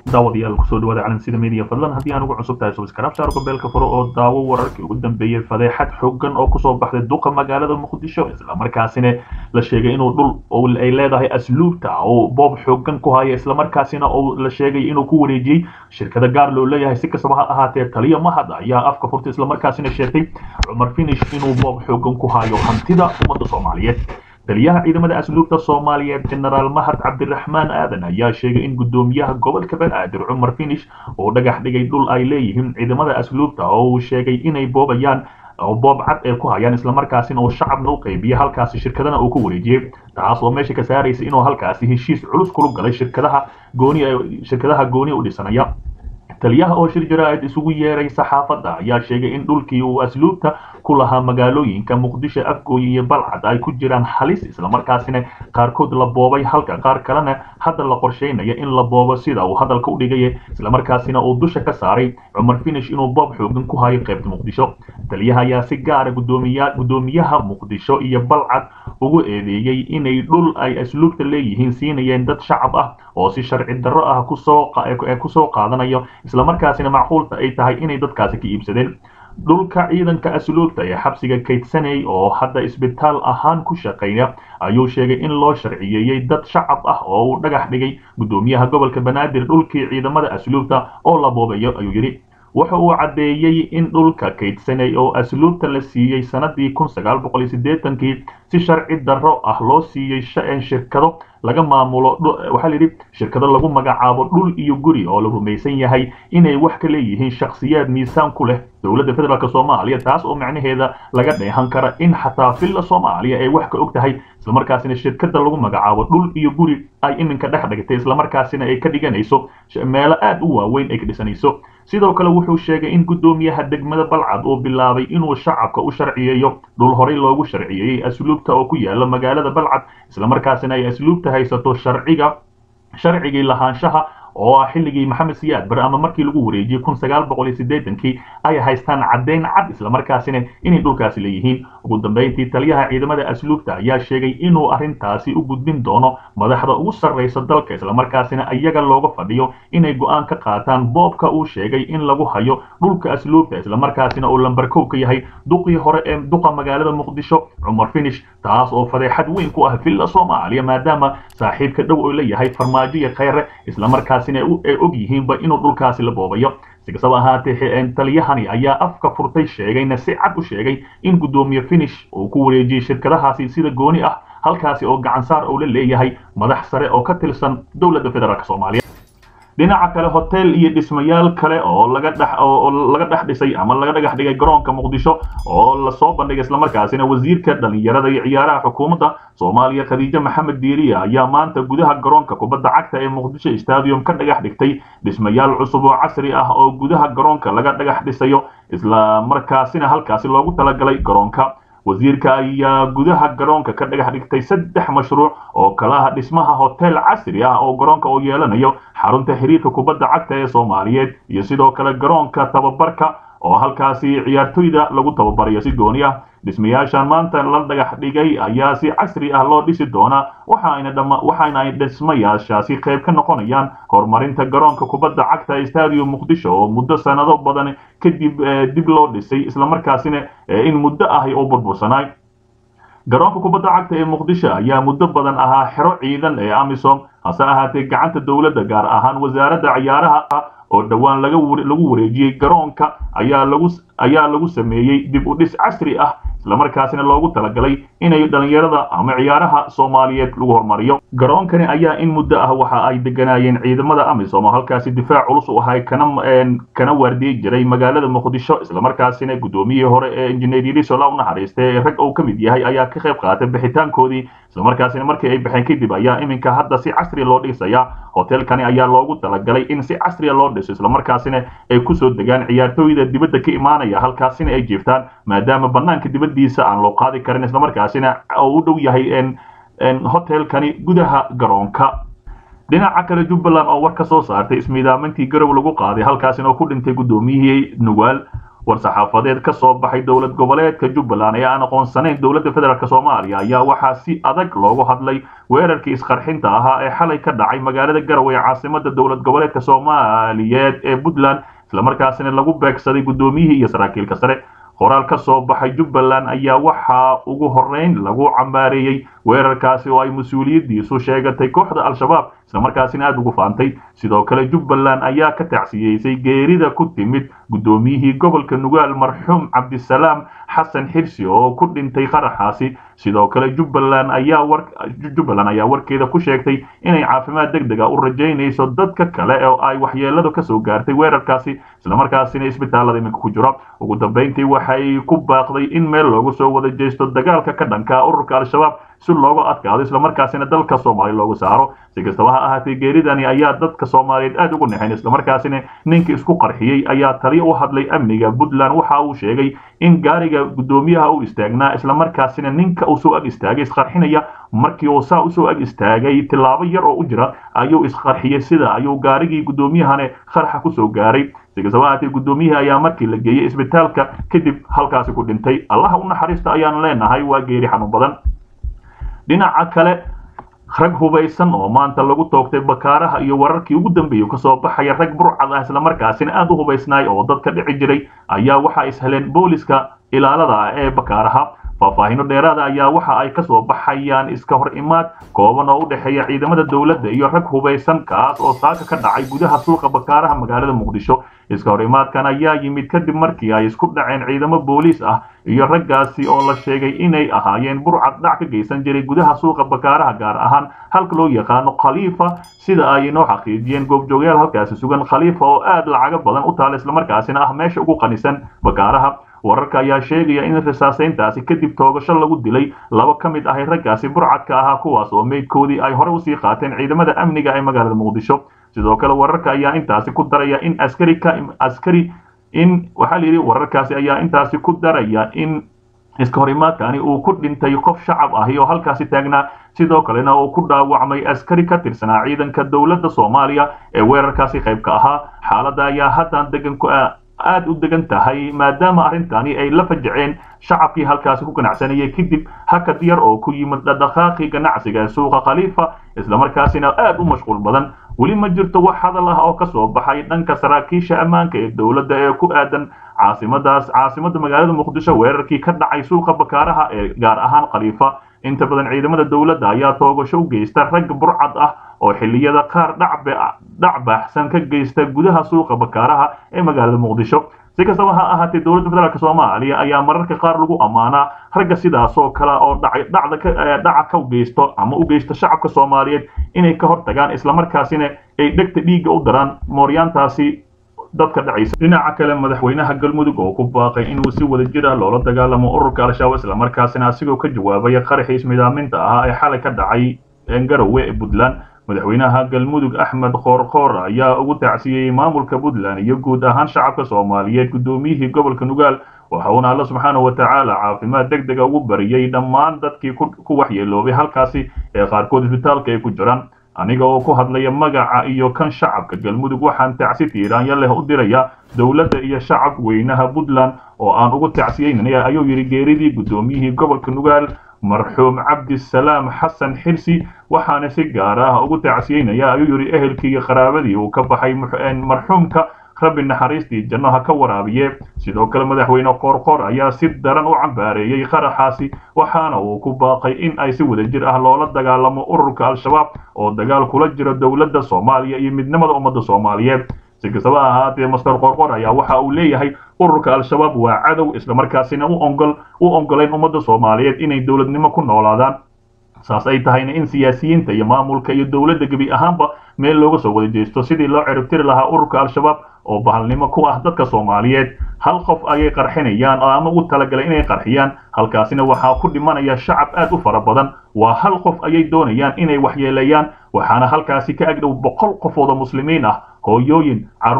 daawadayaal kusoo dhawaada calansida media fadlan haddii aan ugu cusub tahay subscribe saar gombeelka furo oo daawo wararkii ugu dambeeyey fadeexad xooggan oo kusoo baxday duqa magaalada muqdisho islamarkaasina la sheegay inuu dhul ay leedahay asluubta oo boob xooggan ku haya islamarkaasina oo la sheegay inuu ku wareejiyey shirkada gaar loo leeyahay si kastaba ha ahaatee taliya mahad ayaa afka furtay islamarkaasina sheegtay cumar finish inuu boob xooggan ku hayo hantida ummadda soomaaliyeed taliyaha ciidamada asluubta soomaaliyeed genaraal mahad cabdiraxmaan aadan ayaa sheegay in guddoomiyaha gobolka banaadir cumar finish oo dhagax dhigay dhul ay leeyihiin ciidamada asluubta oo uu sheegay inay boobayaan oo boob cad ee ku hayaan islamarkaasina uu shacabna u qaybiya halkaasi shirkadana uu ku wareejiyey taas oo meesha ka saaraysa inuu halkaasi heshiis culus kula galay shirkadaha gooni shirkadaha gooni u dhisanaya taliyaha oo shir jaraa'id isugu yeeray saxaafadda ayaa sheegay in dhulkii uu asluubta ku lahaa magaalooyinka muqdisho afgooy iyo balcad ay ku jiraan halis islamarkaasina qaarkood la boobay halka qaar kalena hadda la qorsheynaya in la boobo sida uu hadalka u dhigaya islamarkaasina uu dusha ka saaray cumar finish inuu boob xoogan ku hayo qaybta muqdisho taliyaha ayaa si gaara guddoomiyaha muqdisho iyo balcad ugu eedeeyey inay dhul ay asluubta leeyihiin siinayeen dad shacab ah oo si sharci darro ah kusoo qaadanayo islamarkaasina macquulta ay tahay inay dadkaasi ka iibsadeen dhulka ciidanka asluubta ee xabsiga kaydsanay oo hadda isbitaal ahaan ku shaqeeya ayuu sheegay in loo sharciyeeyey dad shacab ah oo uu dhagax dhigay guddoomiyaha gobolka banaadir dhulkii ciidamada asluubta oo la boobayo ayuu yidhi waxa uu caddeeyey in dhulka kaydsanay oo asluubta la siiyey sanadii kun sagaal boqol iyo siddeetankii si sharci darro ah loo siiyey shirkado laga maamulo waxaa layidhi shirkado lagu magacaabo dhul iyo guri oo la rumaysan yahay inay wax ka leeyihiin shakhsiyaad miisaan ku leh dowladda federaalk soomaaliya taas oo macnaheeda laga dheehan kara in xataa villa soomaaliya ay wax ka og tahay islamarkaasina shirkada lagu magacaabo dhul iyo guri ay iminka dhex dhigtay islamarkaasina ay ka dhiganayso meelo aad u waaweyn ay ka dhisanayso sidoo kale wuxuu sheegay in guddoomiyaha degmada balcad uu bilaabay inuu shacabka u sharciyeeyo dhul horey loogu sharciyeeyey asluubta oo ku yaala magaalada balcad islamarkaasina ay asluubta haysato sharciga sharcigii lahaanshaha oo ah xilligii maxamed siyaad bare ama markii lagu wareejiyey kun sagaal boqol iyo siddeetankii ay haystaan caddayn cad islamarkaasina inay dhulkaasi leeyihiin ugu dambayntii taliyaha ciidamada asluubta ayaa sheegay inuu arrintaasi u gudbin doono madaxda ugu sarraysa dalka islamarkaasina iyaga looga fadhiyo inay go'aan ka qaataan boobka uu sheegay in lagu hayo dhulka asluubta islamarkaasina uu lambarkow ka yahay duqii hore ee duqa magaalada muqdisho cumar finish taas oo fadeexad weyn ku ah villa soomaaliya maadaama saaxiibka dhow oo leeyahay farmaajo iyo khayre islamarkaas ay og yihiinba inuu dhulkaasi la boobayo si kastaba ahaatee taliyahani ayaa afka furtay sheegayna si cad u sheegay in guddoomiye finish uu ku wareejiyey shirkadahaasi sida gooni ah halkaasi oo gacansaar uu la leeyahay madax sare oo ka tirsan dowladda federaalk soomaaliya dhinaca kale hotel iyo dhismayaal kale oo laga dhex oo laga dhex dhisay ama laga dhagax dhigay garoonka muqdisho oo lasoo bandhigay islamarkaasina wasiirka dhalinyarada iyo ciyaaraha xukuumadda soomaaliya khadiijo maxamed diiriya ayaa maanta gudaha garoonka kubadda cagta ee muqdisho stadium ka dhagax dhigtay dhismayaal cusub oo casri ah oo gudaha garoonka laga dhagax dhisayo islamarkaasina halkaasi loogu talagalay garoonka wasiirka ayaa gudaha garoonka ka dhagax dhigtay saddex mashruuc oo kalaha dhismaha hotel casri ah oo garoonka uu yeelanayo xarunta xiriirka kubadda cagta ee soomaaliyeed iyo sidoo kale garoonka tababarka oo halkaasi ciyaartoyda lagu tababarayo si gooni ah dhismayaashan maanta la dhagax dhigay ayaa si casri ah loo dhisi doonaa waxaana ay dhismayaashaasi qayb ka noqonayaan horumarinta garoonka kubadda cagta stadium muqdisho oo muddo sanado badan kadib dib loo dhisay islamarkaasina in muddo ahi oo burbursanaay garoonka kubadda cagta ee muqdisho ayaa muddo badan ahaa xero ciidan ee amisom hase ahaatee gacanta dowladda gaar ahaan wasaaradda ciyaaraha oo dhowaan lagu wareejiyey garoonka ayaa lagu sameeyey dib u dhis casri ah islamarkaasina loogu talagalay inay dhalinyarada ama ciyaaraha soomaaliyeed lagu horumariyo garoonkani ayaa in muddo ah waxa ay deganaayeen ciidamada amisom oo halkaasi difaac culus u ahay kana waardiyi jiray magaalada muqdisho islamarkaasina guddoomiyihii hore ee injineer yariso la u naxariistay ee rag uu ka mid yahay ayaa ka qayb qaatay bixitaankoodii islamarkaasina markii ay baxeen kadib ayaa iminka hadda si casri loo dhisaya hotelkani ayaa loogu talagalay in si casriya loo dhiso islamarkaasina ay kusoo degaan ciyaartooyda dibadda ka imaanaya halkaasina ay jiiftaan maadaama banaanka dibaddiisa aan loo qaadi karin islamarkaasina oo u dhow yahay hotelkani gudaha garoonka dhinaca kale jubbaland oo war ka soo saartay ismiidaamintii garow lagu qaaday halkaasina oo ku dhintay guddoomiyihii nugaal war-saxaafadeed ka soo baxay dowlad goboleedka jubbaland ee aan aqoonsanayn dowladda federaalk soomaaliya ayaa waxaa si adag loogu hadlay weerarkii isqarxinta ahaa ee xalay ka dhacay magaalada garowe ee caasimada dowlad goboleedka soomaaliyeed ee puntland islamarkaasina lagu beegsaday guddoomiyihii iyo saraakiilka sare qoraal ka soo baxay jubbaland ayaa waxaa ugu horreyn lagu cambaareeyey weerarkaasi oo ay mas-uuliyaddiisu sheegatay kooxda al-shabaab islamarkaasina aada ugu faantay sidoo kale jubbaland ayaa ka tacsiyeysay geerida ku timid guddoomiyihii gobolka nugaal marxuum cabdisalaam xasan xirsi oo ku dhintay qaraxaasi sidoo kale jubbaland ayaa war jubbaland ayaa warkeeda ku sheegtay inay caafimaad deg deg a u rajaynayso dadka kale oo ay waxyeeladu kasoo gaartay weerarkaasi islamarkaasina isbitaalada iminka ku jiro ugu dambeyntii waxay ku baaqday in meel loogu soo wada jeesto dagaalka ka dhanka ururka al-shabaab si looga adkaado islamarkaasina dalka soomaaliya looga saaro si kastaba ha ahaatee geeridani ayaa dadka soomaaliyeed aada ugu nexayn islamarkaasina ninkii isku qarxiyey ayaa tali u hadlay amniga puntland waxa uu sheegay in gaariga guddoomiyaha u istaagnaa islamarkaasina ninka uu soo ag istaagay isqarxinaya markii uu saa usoo ag istaagay tilaabo yar oo u jira ayuu isqarxiyey sida ayuu gaarigii guddoomiyahane qarxa kusoo gaaray si kastaba ahaatee guddoomiyihii ayaa markii la geeyey isbitaalka kadib halkaasi ku dhintay allaha u naxariista ayaan leenahay waa geeri xanuun badan dhinaca kale rag hubaysan oo maanta lagu toogtay bakaaraha iyo wararkii ugu dambeeyey kasoo baxaya rag burcad ah islamarkaasina aada u hubaysnaay oo dadka dhici jiray ayaa waxa isheleen booliska ilaalada ah ee bakaaraha faahfaahino dheeraada ayaa waxa ay kasoo baxayaan iska hor imaad kooban oo u dhexeeya ciidamada dowladda iyo rag hubaysan kaas oo saaka ka dhacay gudaha suuqa bakaaraha magaalada muqdisho iska hor imaadkan ayaa yimid kadib markii ay isku dhaceen ciidamo booliis ah iyo raggaasi oo la sheegay inay ahaayeen burcad dhac ka geysan jiray gudaha suuqa bakaaraha gaar ahaan halka loo yaqaano khaliifa sida ay inoo xaqiijiyeen goobjoogyaal halkaasi sugan khaliifa oo aada lacago badan u taala islamarkaasina ah meesha ugu qanisan bakaaraha wararka ayaa sheegaya in risaasayntaasi kadib toogasho lagu dilay laba ka mid ahay raggaasi burcadka ahaa kuwaas oo meydkoodii ay hore usii qaateen ciidamada amniga ee magaalada muqdisho sidoo kale wararka ayaa intaasi ku daraya in askari ka askari in waxaa la yidhi wararkaasi ayaa intaasi ku daraya in iska hor imaadkani uu ku dhintay qof shacab ahi oo halkaasi taagnaa sidoo kalena uu ku dhaawacmay askari ka tirsanaa ciidanka dowladda soomaaliya ee weerarkaasi qayb ka ahaa xaaladda ayaa haddaan degan ku aada u degan tahay maadaama arrintani ay la fajaceen shacabkii halkaasi ku ganacsanayay kadib hakad yar oo ku yimid dhaqdhaqaaqii ganacsiga ee suuqa khaliifa islamarkaasina aada u mashquul badan weli ma jirto wax hadal ah oo kasoo baxay dhanka saraakiisha ammaanka ee dowladda ee ku aadan caasimadaas caasimada magaalada muqdisho weerarkii ka dhacay suuqa bakaaraha ee gaar ahaan khaliifa inta badan ciidamada dowladda ayaa toogasho u geysta rag burcad ah oo xilliyada qaar dhac baaxsan ka geysta gudaha suuqa bakaaraha ee magaalada muqdisho si kastaba ha ahaatee dowladda federaalk soomaaliya ayaa mararka qaar lagu ammaanaa ragga sidaasoo kale oo dhaca ka geysto ama u geysta shacabka soomaaliyeed inay ka hor tagaan islamarkaasina ay dhegta dhiigga u daraan mooryaantaasi dadka dhacaysa dhinaca kale madaxweynaha galmudug oo ku baaqay inuu si wada jir ah loola dagaalamo ururka al-shabaab islamarkaasina asigoo ka jawaabaya qaraxii ismidaaminta ahaa ee xalay ka dhacay garowe ee puntland madaxweynaha galmudug axmed qoorqoor ayaa ugu tacsiyeyey maamulka puntland iyo guud ahaan shacabka soomaaliyeed guddoomiyihii gobolka nugaal waxa uuna alla subxaana wa tacaala caafimaad deg dega ugu bariyey dhammaan dadkii ku waxyeeloobay halkaasi ee qaarkood isbitaalka ay ku jiraan aniga oo ku hadlaya magaca iyo kan shacabka galmudug waxaan tacsi tiiraanya leh u diraya dowladda iyo shacab weynaha puntland oo aan ugu tacsiyeynaya ayuu yidhi geeridii guddoomiyihii gobolka nugaal marxuum cabdisalaam xasan xirsi waxaana si gaar ah ugu tacsiyeynaya ayuu yidhi ehelkii iyo qaraabadii uu ka baxay marxuumka rabbi naxariistii janno ha ka waraabiye sidoo kale madaxweyne qoorqoor ayaa si daran u cambaareeyey qaraxaasi waxaana uu ku baaqay in ay si wadajir ah loola dagaalamo ururka al-shabaab oo dagaal kula jiro dowladda soomaaliya iyo midnimada ummadda soomaaliyeed si kastaba ahaatee master qoorqoor ayaa waxa uu leeyahay ururka al-shabaab waa cadow islamarkaasina u ongol u ongolayn ummadda soomaaliyeed inay dowladnimo ku noolaadaan saas ay tahayna in siyaasiyiinta iyo maamulka iyo dowladda gebi ahaanba meel looga soo wada jeesto sidii loo ciribtiri lahaa ururka al-shabaab oo bahalnimo ku ah dadka soomaaliyeed hal qof ayay qarxinayaan oo ama u talagalay inay qarxiyaan halkaasina waxaa ku dhimanaya shacab aad u fara badan waa hal qof ayay doonayaan inay waxyeeleeyaan waxaana halkaasi ka agdhow boqol qofooda muslimiin ah hooyooyin carruur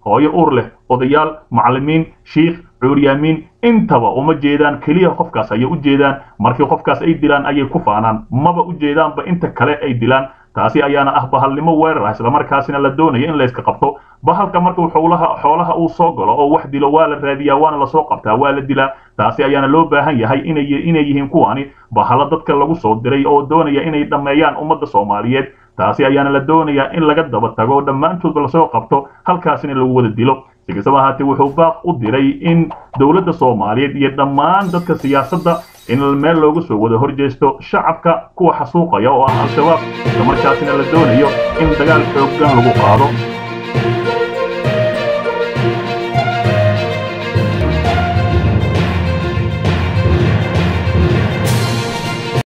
hooyo uur leh odayaal macallimiin shiikh cuuryaamiin intaba uma jeedaan keliya qofkaas ayay u jeedaan markii qofkaas ay dilaan ayay ku faanaan maba u jeedaanba inta kale ay dilaan taasi ayaana ah bahalnimo weerar ah islamarkaasina la doonaya in layska qabto bahalka markuu xoolaha xoolaha uu soo galo oo wax dilo waa la raadiyaa waana lasoo qabtaa waa la dilaa taasi ayaana loo baahan yahay inay inay yihiin kuwani bahalo dadka lagu soo diray oo doonaya inay dhammeeyaan ummadda soomaaliyeed taasi ayaana la doonayaa in laga daba tago oo dhammaantoodba lasoo qabto halkaasina lagu wada dilo si kastaba ahaatee wuxuu baaq u diray in dowladda soomaaliyeed iyo dhammaan dadka siyaasadda in meel loogu soo wada horjeesto shacabka kuwa xasuuqaya oo ah al-shabaab islamarkaasina la doonayo in dagaal xooggan lagu qaado